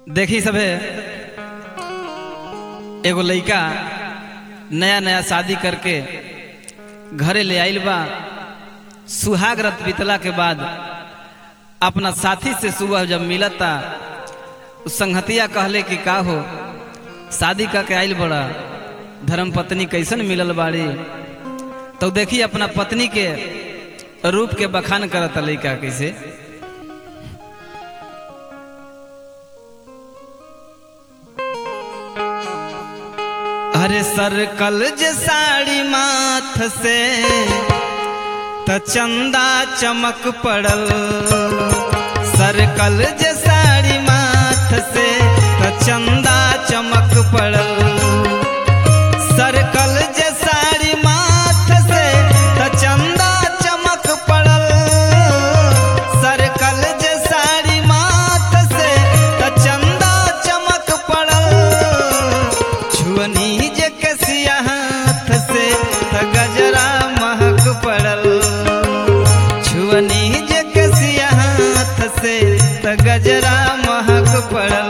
देखी सभे एगो लइका नया नया शादी करके घरे ले आइल बा सुहाग रत बीतला के बाद अपना साथी से सुबह जब मिलता उस संगतिया कहले कि का हो शादी करके आइल बड़ा धर्म पत्नी कैसन मिलल बाड़ी तो देखी अपना पत्नी के रूप के बखान करता लइका कैसे अरे सरकल जे साड़ी माथ से त चंदा चमक पड़ल सरकल जे साड़ी माथ से त चंदा चमक पड़ल सरकल जे साड़ी माथ से त चंदा चमक पड़ल सरकल जे साड़ी माथ से त चंदा चमक पड़ल छुअनी जे कसिया हाथ से त गजरा महक पड़ल छुअनी जे कसिया हाथ से त गजरा महक पड़ल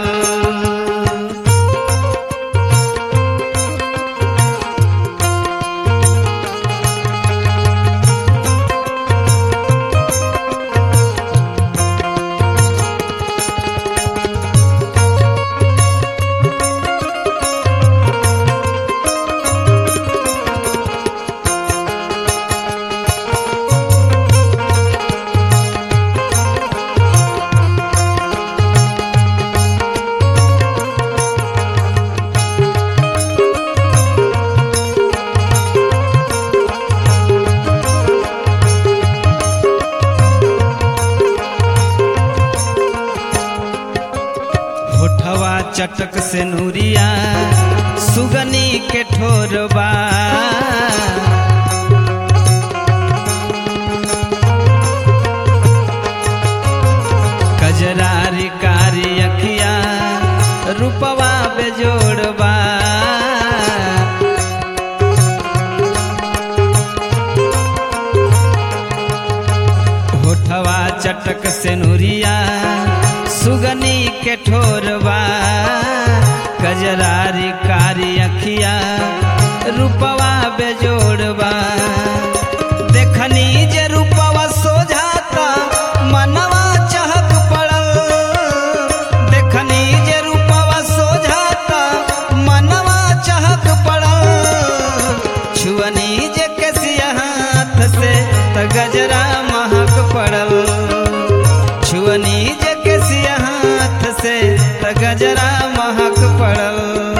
होठवा चटक से नूरिया सुगनी के ठोरबा कजरारी कारी अखिया रूपवा बेजोड़बा होठवा चटक से नूरिया सुगनी के ठोरबा कजरारी कारी अखिया रूपवा बेजोड़बा देखनी जे रूपवा सोझाता मनवा चहक पड़ल देखनी जे रूपवा सोझाता मनवा चहक पड़ल छुअनी जे कसिया हाथ से त गजरा महक पड़ल छुअनी जे कसिया हाथ से त गजरा महक पड़ल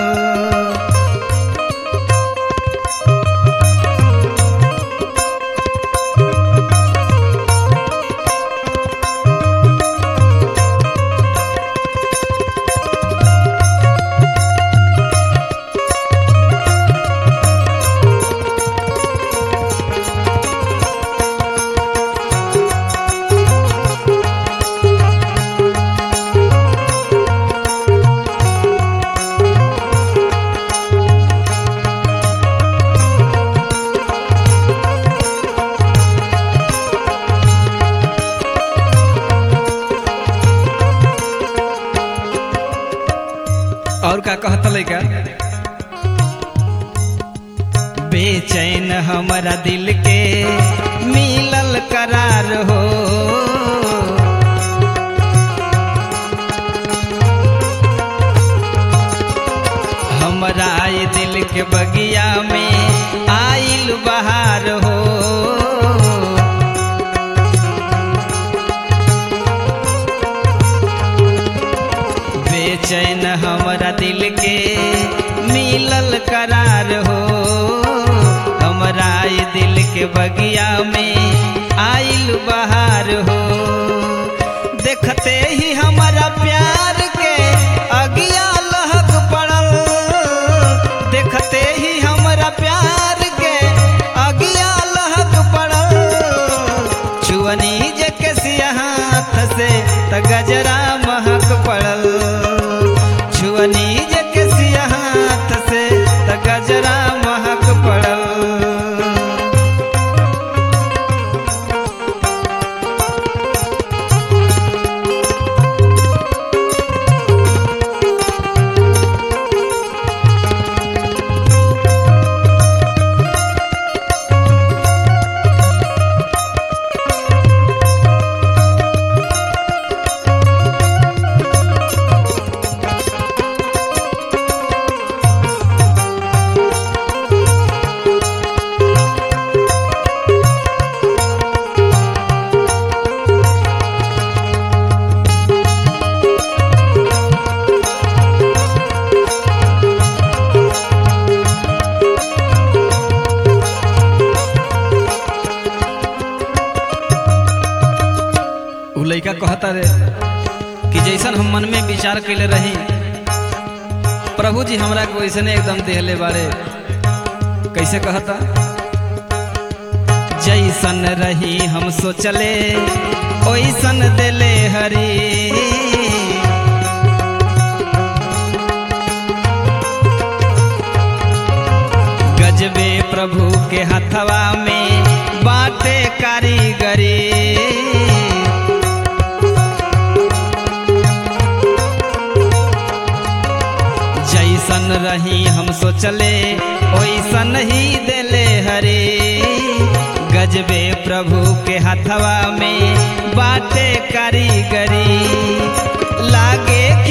और का कहता लइका बेचैन हमारा दिल के मिलल करार हो हमरा ये दिल के बगिया में आइल बहार हो बेचैन हमरा दिल के मिलल करार हो हमरा ये दिल के बगिया में आइल बहार हो देखते ही हमारा प्यार के अगिया लहक पड़ल देखते ही हमारा प्यार के अगिया लहक पड़ल छुअनी जे कसिया हाथ से त गजरा महक पड़ल छुअनी जे कसिया हाथ से त गजरा महक पड़ल विचार कैले रही प्रभु जी हमरा को ऐसने एकदम देहले बारे कैसे कहता जैसन रही हम सोचले ओइसन देले हरी गजबे प्रभु के हथवा में बाटे कारीगरी जैसन रही हम सोचले ओइसन ही देले हरे गजबे प्रभु के हथवा में बाटे कारीगरी लागे